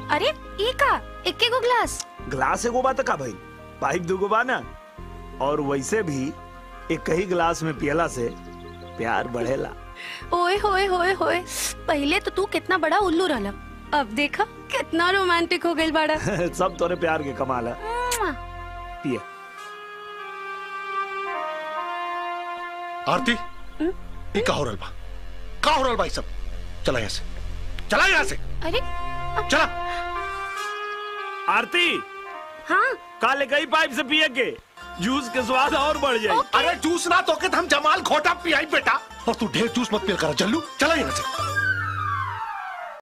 अरे ई का इक्के गो ग्लास ग्लास एगो बात का भाई पाइप दूगो बा ना और वैसे भी एक ही गिलास में पियला से प्यार बढ़ेला ओए होए होए होए पहले तो तू कितना बड़ा उल्लू रहला अब देखा कितना रोमांटिक हो गई बड़ा सब तोरे प्यार के कमाल है मुआ। पिए आरती ये का हो रहल बा का हो रहल बा ई सब चला यहाँ से चला यहाँ से अरे चला आरती हाँ काले गई पाइप से पिए के जूस के स्वाद और बढ़ जाए अरे जूस ना तो के हम जमाल खोटा पियाई बेटा और तू ढेर जूस मत पिया कर जल्लू चला यहाँ से